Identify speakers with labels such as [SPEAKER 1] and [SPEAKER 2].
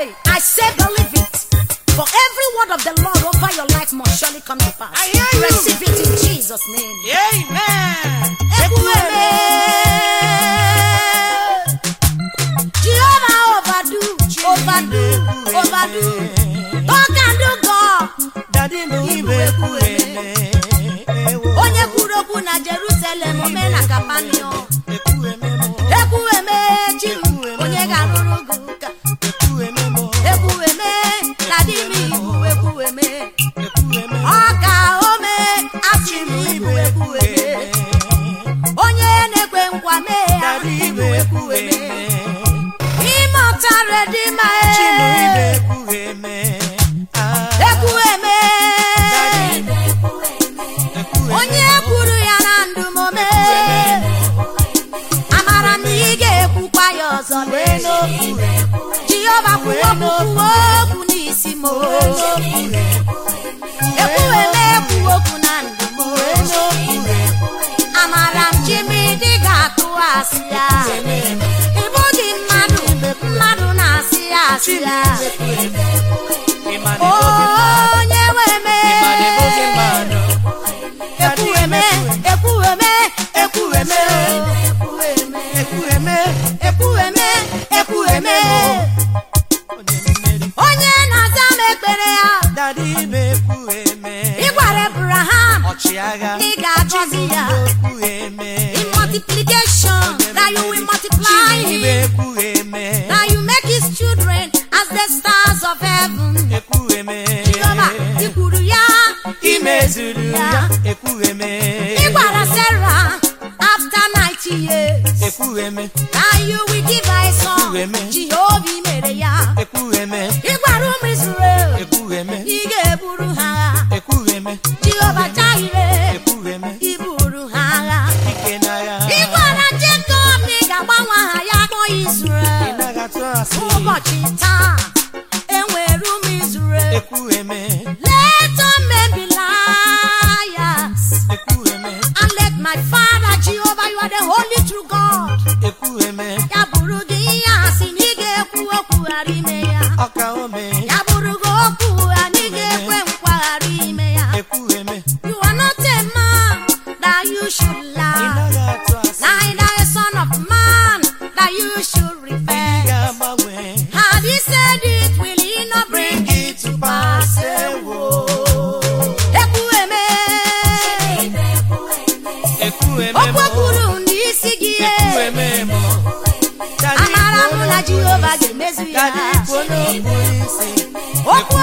[SPEAKER 1] Hey, I say believe it. For every word of the Lord over your life must surely come to pass.
[SPEAKER 2] I hear you.
[SPEAKER 1] Receive it in Jesus' name.
[SPEAKER 2] Amen.
[SPEAKER 1] Ekwueme. Jehovah overdo, overdo, overdo. God can do God.
[SPEAKER 2] Daddy m ibe ekwueme. Ewo.
[SPEAKER 1] Onye kwuru okwu na Jerusalem ome na Kapanio.
[SPEAKER 2] Ekwueme mo.
[SPEAKER 1] Ekwueme chi m, onye ga-arụrụ gị ụka.
[SPEAKER 2] Ekwueme mo.
[SPEAKER 1] Ekwueme na di m ibu ekwueme.
[SPEAKER 2] Ekwueme mo.
[SPEAKER 1] Ọ ka ome achị m ibu ekwueme. Onye na-ekwe nkwa mee ya
[SPEAKER 2] Daddy
[SPEAKER 1] ibu
[SPEAKER 2] ibe
[SPEAKER 1] ekwueme.
[SPEAKER 2] ekwueme.
[SPEAKER 1] Ime ọtara dị ma
[SPEAKER 2] Chi m ibe
[SPEAKER 1] e.
[SPEAKER 2] ekwueme. Ah.
[SPEAKER 1] Ekwueme.
[SPEAKER 2] Ekwueme.
[SPEAKER 1] Onye kwuru ya na ndụ m ome. Amara m na ị ga-ekwukwa ya ọzọ
[SPEAKER 2] Wee
[SPEAKER 1] lee.
[SPEAKER 2] n'okwu.
[SPEAKER 1] Jehova kwuo okwu kwuo okwu n'isi m. Ekwueme kwuo okwu na ndụ m.
[SPEAKER 2] Wee n'okwu.
[SPEAKER 1] Amara m chimidi ga-atụ asị ya. Ị bụghị mmadụ, mmadụ na-asị ya asị ya.
[SPEAKER 2] Ịma na ịbụghị mmadụ.
[SPEAKER 1] Onye nwe me.
[SPEAKER 2] Ịma na ịbụghị mmadụ.
[SPEAKER 1] Ekwueme, ekwueme, ekwueme,
[SPEAKER 2] Ekwueme.
[SPEAKER 1] ekwueme, ekwueme.
[SPEAKER 2] Onye mmeri.
[SPEAKER 1] Onye na-aza m ekpere ya.
[SPEAKER 2] Daddy ibe ekwueme.
[SPEAKER 1] Ị gwara Abraham
[SPEAKER 2] Ọchịagha.
[SPEAKER 1] na ị ga-agọzi ya.
[SPEAKER 2] Ekwueme.
[SPEAKER 1] In multiplication, that you will multiply
[SPEAKER 2] Ibe
[SPEAKER 1] him.
[SPEAKER 2] ekwueme.
[SPEAKER 1] That you make his children as the stars of heaven.
[SPEAKER 2] Ekwueme.
[SPEAKER 1] Jehova, ị kwuru ya.
[SPEAKER 2] Imezuru ya. Ekwueme.
[SPEAKER 1] Ị gwara Sarah after 90 years.
[SPEAKER 2] Ekwueme.
[SPEAKER 1] That you will give her a son.
[SPEAKER 2] Ekwueme.
[SPEAKER 1] Jehova ị mere ya.
[SPEAKER 2] Ekwueme.
[SPEAKER 1] Ị gwara ụmụ Israel.
[SPEAKER 2] Ekwueme.
[SPEAKER 1] Ị ga-eburu ha agha.
[SPEAKER 2] Ekwueme.
[SPEAKER 1] Jehova Jireh.
[SPEAKER 2] Ekwueme.
[SPEAKER 1] Ị buru ha agha.
[SPEAKER 2] Ike n'agha.
[SPEAKER 1] Ị gwara Jacob na ị ga-agbanwe aha ya kpọọ
[SPEAKER 2] Ị
[SPEAKER 1] Israel.
[SPEAKER 2] naghị atụ asị.
[SPEAKER 1] Ụbọchị taa, enwere ụmụ Israel.
[SPEAKER 2] Ekwueme.
[SPEAKER 1] Let all men be liars.
[SPEAKER 2] Ekwueme.
[SPEAKER 1] And let my Father Jehovah, you are the holy true God.
[SPEAKER 2] Ekwueme.
[SPEAKER 1] Ya bụrụ gị ihe asị na ị ga-ekwu okwu ghara ime ya.
[SPEAKER 2] Ọka ome.
[SPEAKER 1] Ya bụrụ gị okwu anyị ga-ekwe nkwa ghara ime ya.
[SPEAKER 2] Ekwueme.
[SPEAKER 1] You are not a man that you should
[SPEAKER 2] Ị
[SPEAKER 1] lie.
[SPEAKER 2] naghị atụ asị.
[SPEAKER 1] Neither a son of man that you should
[SPEAKER 2] Ị
[SPEAKER 1] repent.
[SPEAKER 2] ga-agbanwe.
[SPEAKER 1] Had he said it, will he not bring it to pass? Ewo. Ekwueme.
[SPEAKER 2] Ekwueme
[SPEAKER 1] Okwu
[SPEAKER 2] mo.
[SPEAKER 1] ekwuru n'isi gị e.
[SPEAKER 2] Ekwueme mo. Daddy
[SPEAKER 1] Amara
[SPEAKER 2] kwuo
[SPEAKER 1] mụ na
[SPEAKER 2] n'okpuru
[SPEAKER 1] Jehova
[SPEAKER 2] isi.
[SPEAKER 1] ga-emezu ya.
[SPEAKER 2] Daddy kwuo n'okpuru isi.
[SPEAKER 1] Okwu